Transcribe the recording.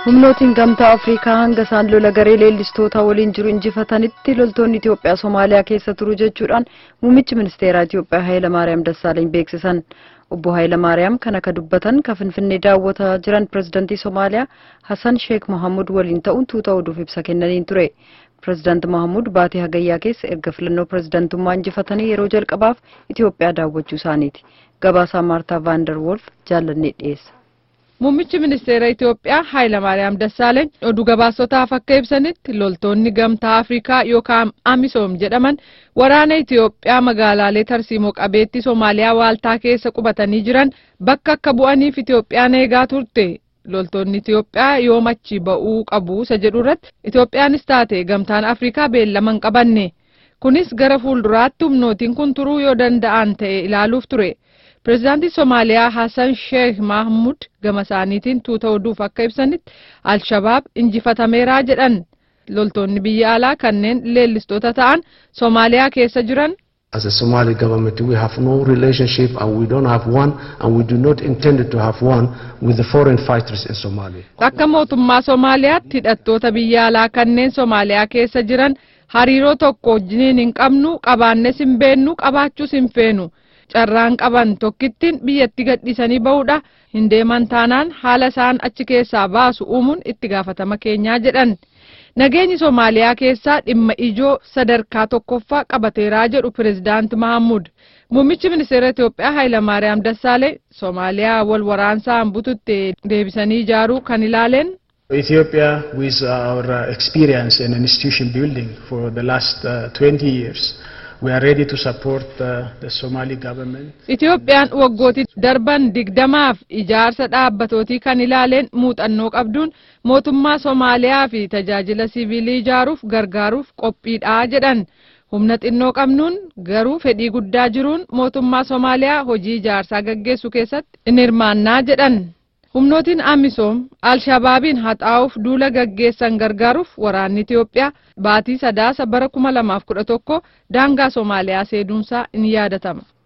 humnootiin gamtaa afriikaa hanga isaan lola garee leellistootaa waliin jiru injifatanitti loltoonni itiyoophiyaa somaaliyaa keessa turu jechuudhaan muummichi ministeeraa itiyoophiyaa hayilamaariyaam dassaaleny beeksisan obbo hayilamaariyaam kan akka dubbatan ka finfinnee daawwataa jiran pirezidantii somaaliyaa hasan sheek mohammud waliin ta'uun tuuta oduuf ibsa kennaniin ture pirezidaanti mohammud baatii hagayyaa keessa erga filannoo pirezidantummaa injifatanii yeroo jalqabaaf itiyoophiyaa daawwachuu isaaniiti gabaasaa maartaa vaandar wolf jaallannee dhiyeessa Muummichi ministeera Itoophiyaa Hayilamaariyaam Dassaaleeny oduu gabaasotaaf akka ibsanitti loltoonni gamtaa Afrikaa yookaan Amisoom jedhaman waraana Itoophiyaa magaalaalee tarsiimoo qabeetti Somaaliyaa waaltaa keessa qubatanii jiran bakka akka bu'aniif Itoophiyaan eegaa turte. Loltoonni Itoophiyaa yoom achi ba'uu qabu isa jedhu irratti Itoophiyaanis taate gamtaan Afrikaa beellama hin qabanne. Kunis gara fuulduraatti humnootiin kun turuu yoo danda'an ta'e ilaaluuf ture. Pireezidaantii Somaaliyaa Hassan Sheekh Mahmud gama isaaniitiin tuuta oduuf akka ibsanitti Alshabaab injifatameeraa jedhan loltoonni biyya alaa kanneen leellistoota ta'an Somaaliyaa keessa jiran As a Somali government, we have no relationship and we don't have one and we do not intend to have one with the foreign fighters in Somalia. akka mootummaa Somaaliyaatti hidhattoota biyya alaa kanneen Somaaliyaa keessa jiran hariiroo tokko wajjiniin hin qabnu qabaannes hin beennu qabaachuus hin feenu. carraan qaban tokkittiin biyyatti gadhiisanii ba'uudha hin deeman taanaan haala isaan achi keessaa baasu uumuun itti gaafatama keenyaa jedhan nageenyi soomaaliyaa keessaa dhimma ijoo sadarkaa tokkoffaa qabateeraa jedhu pireezidaanti mahammud muummichi ministeera itiyoophiyaa hayilamaariyaam dassaalee soomaaliyaa wal waraansaan bututte deebisanii ijaaruu kan ilaaleen Ethiopia, with our uh, experience in institution building for the last uh, 20 years, we are ready to support uh, the Somali government. Itiyoophiyaan waggootii darban digdamaaf ijaarsa dhaabbatootii kan ilaaleen muuxannoo qabduun mootummaa Somaaliyaa fi tajaajila siviilii ijaaruuf gargaaruuf qophiidhaa jedhan. Humna xinnoo qabnuun garuu fedhii guddaa jiruun mootummaa Somaaliyaa hojii ijaarsaa gaggeessu keessatti in hirmaannaa jedhan. Humnootiin Amisoom Alshabaabiin haxaa'uuf duula gaggeessan gargaaruuf waraanni Itiyoophiyaa baatii sadaasa bara kuma lamaaf kudha tokko daangaa Somaaliyaa seenuunsaa in yaadatama.